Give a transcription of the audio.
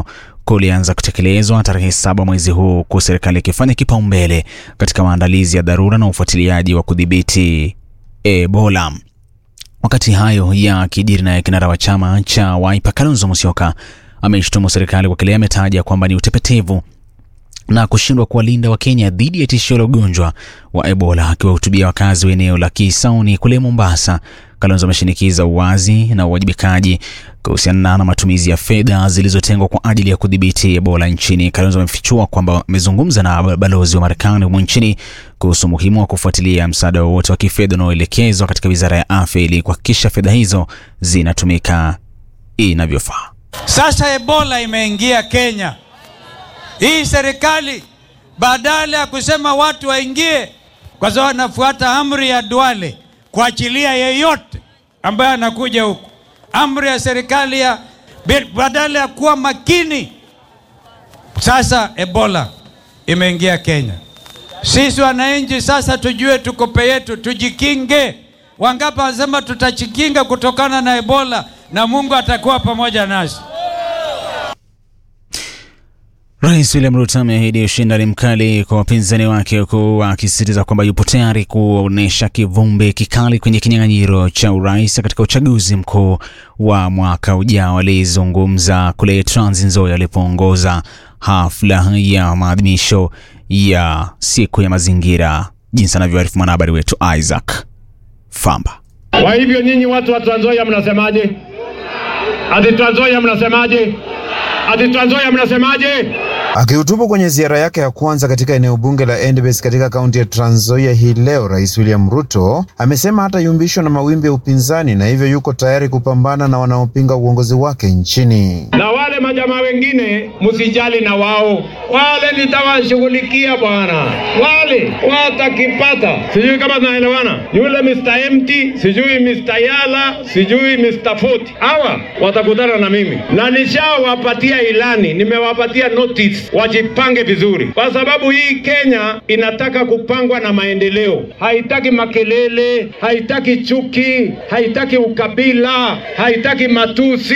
hilo kulianza kutekelezwa tarehe saba mwezi huu, huku serikali ikifanya kipaumbele katika maandalizi ya dharura na ufuatiliaji wa kudhibiti Ebola. Wakati hayo yakijiri, naye kinara wa chama cha Wiper Kalonzo Musyoka ameishtumu serikali kwa kile ametaja kwamba ni utepetevu na kushindwa kuwalinda Wakenya dhidi ya tishio la ugonjwa wa Ebola. Akiwahutubia wakazi wa eneo la Kisauni kule Mombasa, Kalonzo ameshinikiza uwazi na uwajibikaji kuhusiana na matumizi ya fedha zilizotengwa kwa ajili ya kudhibiti Ebola nchini. Kalonzo amefichua kwamba amezungumza na balozi wa Marekani humu nchini kuhusu umuhimu wa kufuatilia msaada wowote wa kifedha unaoelekezwa katika wizara ya afya ili kuhakikisha fedha hizo zinatumika inavyofaa. Sasa Ebola imeingia Kenya. Hii serikali badala ya kusema watu waingie, kwa sababu anafuata amri ya Duale kuachilia yeyote ambaye anakuja huku, amri ya serikali ya badala ya kuwa makini. Sasa Ebola imeingia Kenya. Sisi wananchi sasa tujue tukope yetu, tujikinge. Wangapi wanasema tutajikinga kutokana na Ebola na Mungu atakuwa pamoja nasi. Rais William Ruto ameahidi ushindani mkali kwa wapinzani wake huku akisisitiza kwamba yupo tayari kuonyesha kivumbi kikali kwenye kinyang'anyiro cha urais katika uchaguzi mkuu wa mwaka ujao. Alizungumza kule Trans Nzoia alipoongoza hafla ya maadhimisho ya siku ya mazingira, jinsi anavyoarifu mwanahabari wetu Isaac Famba. Kwa hivyo nyinyi watu wa Trans Nzoia mnasemaje? Ati Trans Nzoia mnasemaje? Ati Trans Nzoia mnasemaje? Akihutubu kwenye ziara yake ya kwanza katika eneo bunge la Endebess katika kaunti ya Trans Nzoia hii leo, Rais William Ruto amesema hatayumbishwa na mawimbi ya upinzani na hivyo yuko tayari kupambana na wanaopinga uongozi wake nchini. Na wale majamaa wengine msijali na wao, wale nitawashughulikia bwana, wale watakipata. Sijui kama tunaelewana, yule Mr. Empty, sijui Mr. Yala, sijui Mr. Foti, hawa watakutana na mimi na nishawapatia ilani, nimewapatia notice wajipange vizuri, kwa sababu hii Kenya inataka kupangwa na maendeleo. Haitaki makelele, haitaki chuki, haitaki ukabila, haitaki matusi.